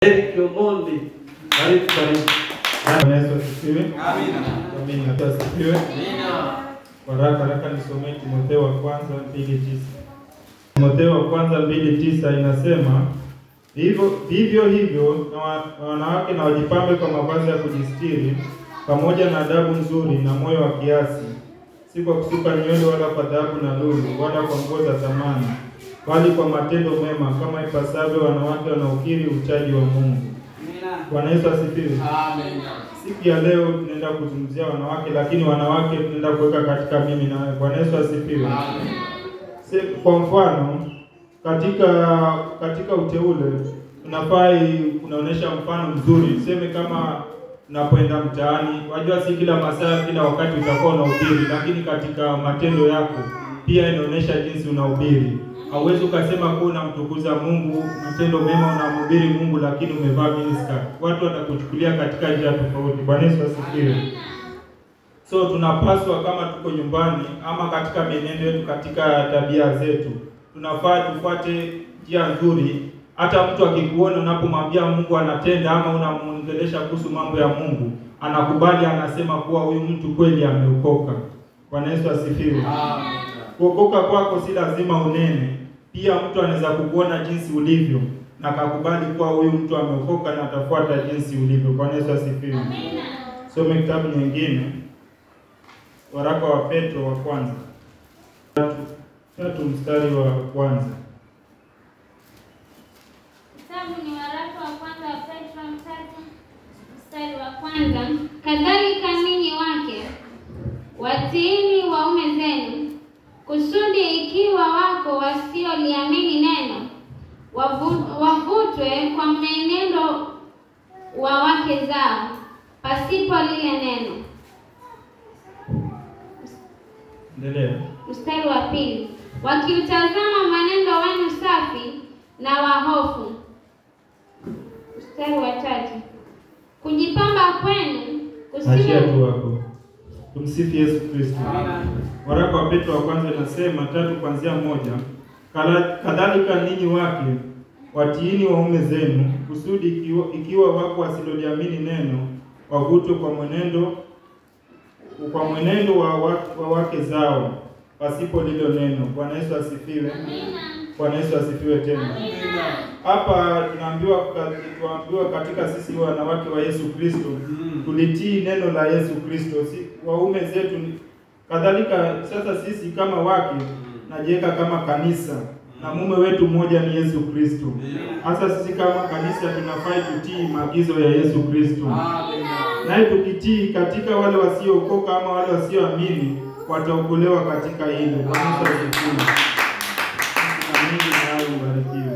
Eric Omondi. Karibu karibu. Bwana Yesu asifiwe. Amina. Amina. Yesu asifiwe. Amina. Kwa haraka haraka nisomee Timotheo wa kwanza mbili tisa. Timotheo wa kwanza mbili tisa inasema vivyo vivyo hivyo na wa- na wanawake na wajipambe kwa mavazi ya kujistiri pamoja na adabu nzuri na moyo wa kiasi, si kwa kusuka nywele wala kwa dhahabu na lulu wala kwa nguo za thamani, bali kwa matendo mema kama ipasavyo wanawake wanaokiri uchaji wa Mungu. Bwana Yesu asifiwe. Amina. Siku ya leo tunaenda kuzungumzia wanawake, lakini wanawake tunaenda kuweka katika mimi na wewe. Bwana Yesu asifiwe. Amina. Se- Kwa mfano katika katika uteule unafaa i- unaonesha mfano mzuri. Seme kama unapoenda mtaani, wajua si kila masaa, kila wakati utakuwa unahubiri, lakini katika matendo yako pia inaonyesha jinsi unahubiri. Hauwezi ukasema kuwa unamtukuza Mungu, matendo mema unamhubiri Mungu, lakini umevaa miniskirt. Watu watakuchukulia katika njia tofauti. Bwana Yesu asifiwe. So tunapaswa kama tuko nyumbani ama katika mienendo yetu, katika tabia zetu, tunafaa tufuate njia nzuri. Hata mtu akikuona unapomwambia Mungu anatenda ama unamuongelesha kuhusu mambo ya Mungu, anakubali, anasema kuwa huyu mtu kweli ameokoka. Bwana Yesu asifiwe. Amina. Kuokoka kwako si lazima unene, pia mtu anaweza kukuona jinsi ulivyo na akakubali kuwa huyu mtu ameokoka na atafuata jinsi ulivyo. Bwana Yesu asifiwe. Some kitabu nyingine, waraka wa Petro wa kwanza tatu, tatu mstari wa kwanza. Kitabu ni waraka wa kwanza wa Petro tatu mstari wa kwanza. Kadhalika ninyi wake watiini waume zenu, kusudi ikiwa wako wasioliamini neno wavu- wavutwe kwa mwenendo wa wake zao pasipo lile neno. Endelea. Mstari wa pili, wakiutazama mwenendo wenu safi na wa hofu. Mstari wa tatu, kujipamba kwenu Achia kusiwe tu hapo. Tumsifu Yesu Kristo. Waraka wa Petro wa kwanza inasema tatu kuanzia moja. Kala- Kadhalika ninyi wake watiini waume zenu, kusudi ikiwa, ikiwa wako wasiloliamini neno wavutwe kwa mwenendo kwa mwenendo wa, wa, wa wake zao pasipo lilo neno. Bwana Yesu asifiwe. Bwana Yesu asifiwe tena. Hapa tunaambiwa tunaambiwa katika sisi wanawake wa Yesu Kristo tulitii neno la Yesu Kristo, si waume zetu ni- kadhalika. Sasa sisi kama wake najiweka kama kanisa na mume wetu mmoja ni Yesu Kristo. Hasa sisi kama kanisa tunafai kutii maagizo ya Yesu Kristo, naye tukitii katika wale wasiookoka ama wale wasioamini wataokolewa katika hilo. Bwana Yesu asifiwe. Na Mungu naye ubarikiwe.